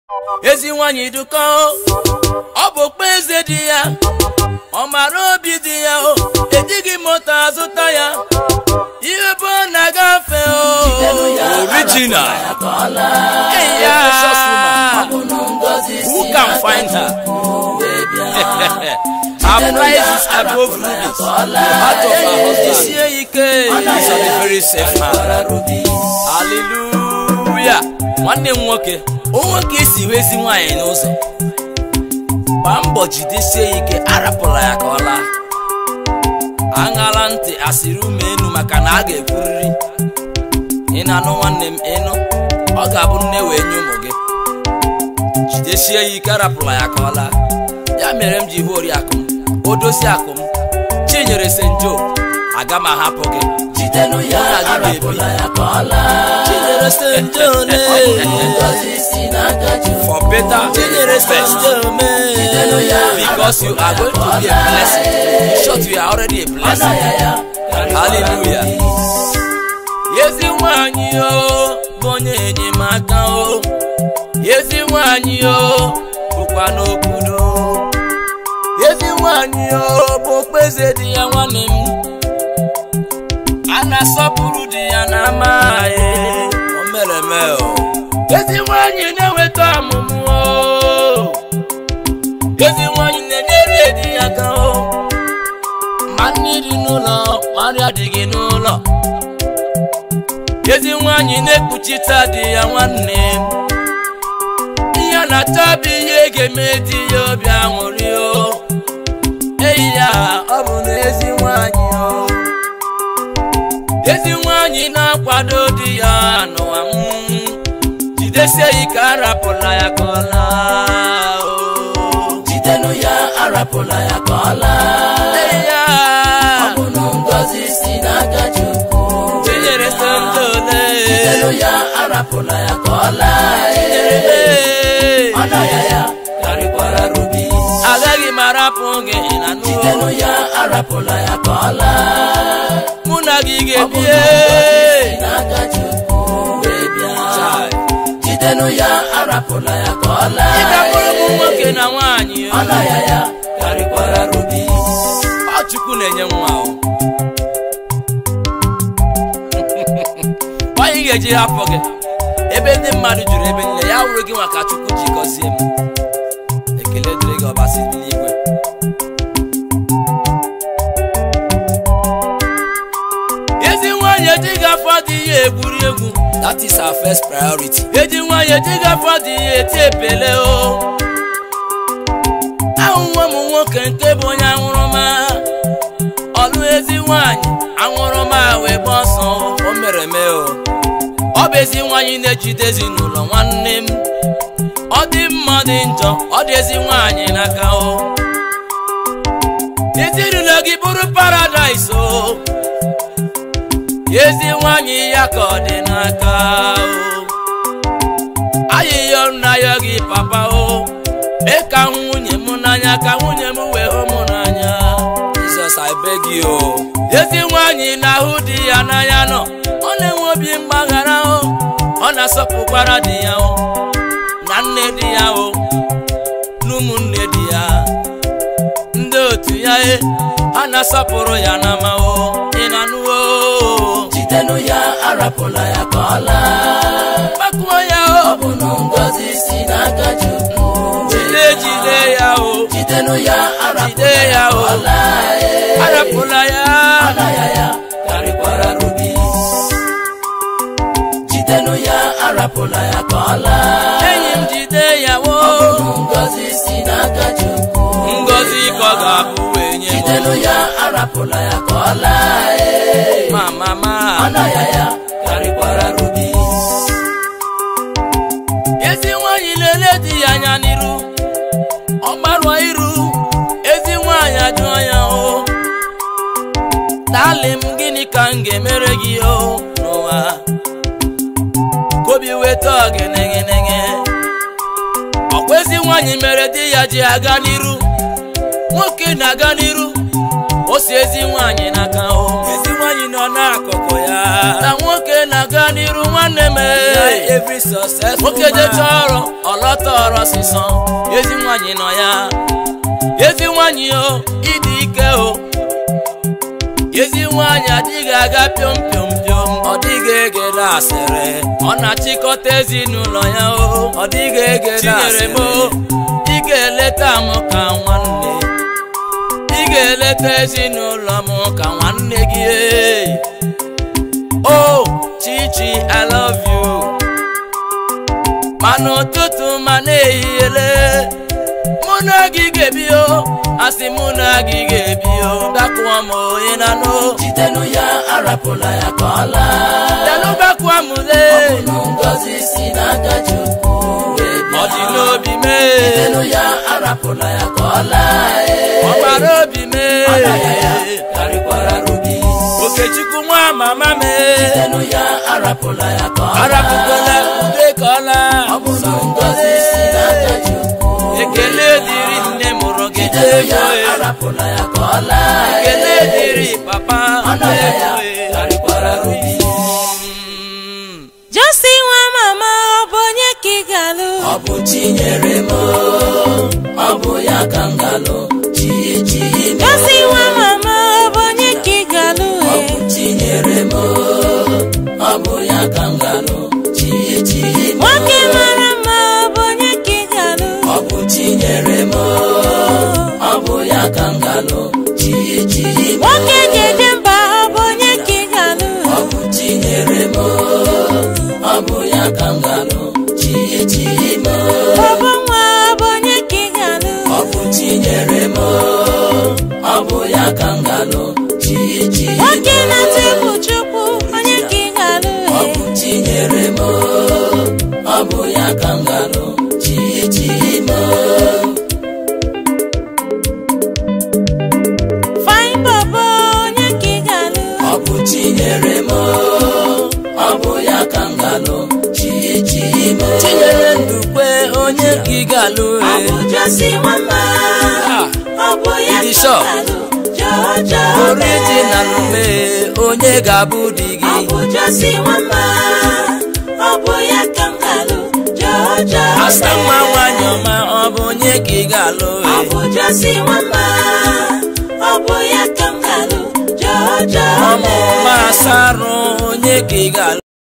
ezi nwanyị duka ọ bụ okpu eze di ya ọ mara obi di ya o ejighị moto azụta ya ihe bụ ọ na-agafe o original Hey, yeah. who can find her her price is above rubies heart of her husband sie ike is on a very safe hand hallelujah nwanne m nwoke o nwoke esi wezi nwaanyị n'ụzọ gbaa mbọ jidesie ya ike arapụla ya ka ọ laa aṅala ntị asịrị ume enu maka na a ga-ekwuriri ị na-anụ nwanne m ịnụ ọ ga-abụ nne wee nye ụmụ gị jidesie ya ike arapụla ya ka ọ laa ya mere m ji hụ oriakụ m odosi akụ m chinyere senjo aga m ahapụ gị Jidenu ya Mụ na gị ga-ebi. arapụla ya ka ọ laa chinyere senjo le Ngozi si n'aka Chukwu for better Chinyere best Jidenu ya because you are going to be a blessing in short you are already a Ọna blessing ya ya karịkwara Hallelujah. rubi. ezi nwanyị o bụ onye enyemaka o ezi nwanyị o bụkwa n'obodo ezi nwanyị o bụ okpeze di ya nwanne m a na-asọpụrụ di ya na ama ya o mere eme o ezi nwanyị na-eweta ọmụmụ o ezi nwanyị na-enyere di ya aka o ma nri dị n'ụlọ ma nri adịghị n'ụlọ ezi nwanyị na-ekpuchite di ya nwanne m ihe na-achọ bụ ihe ga-eme di ya obi aṅụrị o eyi ya ọ bụ na ezi nwanyị o ezi nwanyị na-akwado di ya n'ụwa m jidesie ike arapụla ya ka ọ laa o Jidenu ya arapụla ya ka ọ laa eyi ya Ọ bụ na ngozi si n'aka Chukwu chinyere sentole Jidenu ya arapụla ya ka ọ laa Ee. Ọna ya ya karịkwara rubi agaghị m arapụ gị na Jidenu ya arapụla ya ka ọ laa mụ na gị Ọ bụ ga-ebie na ngozi si n'aka Chukwu wee bịa Chai. Jidenu ya arapụla ya ka ọ ị laa ga-abụrụ m nwoke na nwaanyị o. Ọna ya ya karịkwara rubi ọ chukwu na-enye nwa o nwaanyị ga-eji hapụ gị ebe ndị mmadụ juru ebe niile ya wụrụ gị nwa ka chukwu ji gọzie m ekele dịrị gị ọbasi bi n'igwe ezi nwaanyị ejighị afọ dị ya egwuri egwu that is our first priority eji nwaanyị ejighị afọ dị ya eti epele o ahụhụ m nwoke nke bụ onye aṅụrụma ọlụ ezi nwanyị aṅụrụma wee gba ọsọ o mere eme o ọ bụ ezi nwanyị na-ejide ezinụlọ nwanne m ọ dị mma ọ dị njọ ọ dị ezi nwanyị n'aka o ezinụlọ gị bụrụ paradaịs o ezi nwanyị ya ka ọ dị n'aka o ayịyọ nna ya gị papa o mee ka hụ nwunye m n'anya ka nwunye m wee hụ m n'anya Jizọs I beg you o ezi nwanyị na-ahụ di ya n'anya nọ ọ na-enwe obi mgbaghara o ọ na-asọpụkwara di ya o na nne di ya o na ụmụnne di ya ndị otu ya e ha na-asọpụrụ ya n'ama o ị na-anụ o Jidenu ya arapụla ya ka ọ laa kpakuo ya Ọ o bụ na ngozi si n'aka Chukwu jide jide ya o Jidenu ya jide arapụla ya ya ka o ọ laa ee. arapụla ya Ọna ya ya karịkwara rubi Jidenu ya arapụla ya ka ọ laa enyi m jide ya wo Ọ bụ na ngozi si n'aka Chukwu ngozi ka ọ ga-abụ wee nye m Jidenu ya arapụla ya ka ọ laa ee. ma mama Ọna ya ya karịkwara rubi ezi nwanyị lele di ya anya n'iru ọ gbarụọ iru ezi nwanyị ajụọ ya o dali m gịnị ka m ga-emere gị o n'ụwa ka obi weta ọgịnịgịnịgị ọkwa ezi nwanyị mere di ya ji aga n'iru nwoke na-aga n'iru o si ezi nwanyị n'aka o ezi nwanyị nwaanyị nọ n'akụkụ ya na nwoke na-aga n'iru nwanne m every success nwoke jecha ọrụ ọlọta ọrụ ọsịsọ ezi nwaanyị nọ ya ezi nwaanyị o ịdị ike o ezi nwaanyị adịghị aga pịọm pịọm pịọm ọ dịghị egede asịrị ọ na-achịkọta ezinụlọ ya o ọ dịghị egede asịrị m o ị ga-eleta m ka nwanne ị ga-eleta ezinụlọ m ka nwanne gị ee. o chichi i love you ma n'ụtụtụ ma n'ehihie mụ na gị ga-ebi o asị mụ na gị ga-ebi o gakwuo m onye na no jidenu ya arapụla ya ka ọ laa bịanụ gakwuo m lee unu ngozi si n'aka chukwu wee ọ dị bịa n'obi mee jidenu ya arapụla ya ka ọ laa ee. ọ gbara obi mee Ọnaya ya karịkwara rubi okechukwu nwa mama mee jidenu ya arapụla ya ka ọ laa arapụkwala ude ka ọ laa ọ bụ na ngozi si n'aka chukwu ekele dịrị nne mụrụ gị jidenu ya Ee. arapụla ya ka ọ laa ekele dịrị papa ọnaya ya Ee. karịkwara rubi Mm. Josi nwa mama ọ bụ onye ka ị ga-alụ ọ bụ chinyere m ọ bụ ya ka m galụ chi chi m Josi nwa mama ọ bụ onye ka ị ga-alụ ọ e? bụ chinyere m ọ bụ ya ka m galụ chi chi m nwoke mara mma ọ bụ onye ka ị ga-alụ ọ bụ chinyere m ọ bụ ya ka m galụ chi chi m nwoke jeje mba ọ bụ onye ka ị ga-alụ ọ bụ chinyere m ọ bụ ya ka m galụ chi chi m ọbụ nwa ọ bụ onye ka ị ga-alụ ọ bụ chinyere m ọ bụ ya ka m galụ chi chi m nwoke na-atụ egwu chukwu onye ka ị ga-alụ ọ e? bụ chinyere m ọ bụ ya ka m galụ chi chi m fine bobo onye ka ị ga-alụ ọ bụ chinyere m ọ bụ ya ka m galụ chi chi m chinyere ndukwe onye ka ị ga-alụ ọ bụ Josi nwamba Ah, ọ bụ ya Ịdị ka sure? m ga-alụ Jojo original mee onye ga-abụ di gị ọ bụ Josi nwamba ọ bụ ya ka m ga-alụ Jojo asa nwa nwanyị ọma ọ bụ onye ka ị ga-alụ ọ bụ Josi nwamba ọ bụ ya ka m ga-alụ Jojo ọmụ ma asarụ onye ka ị ga-alụ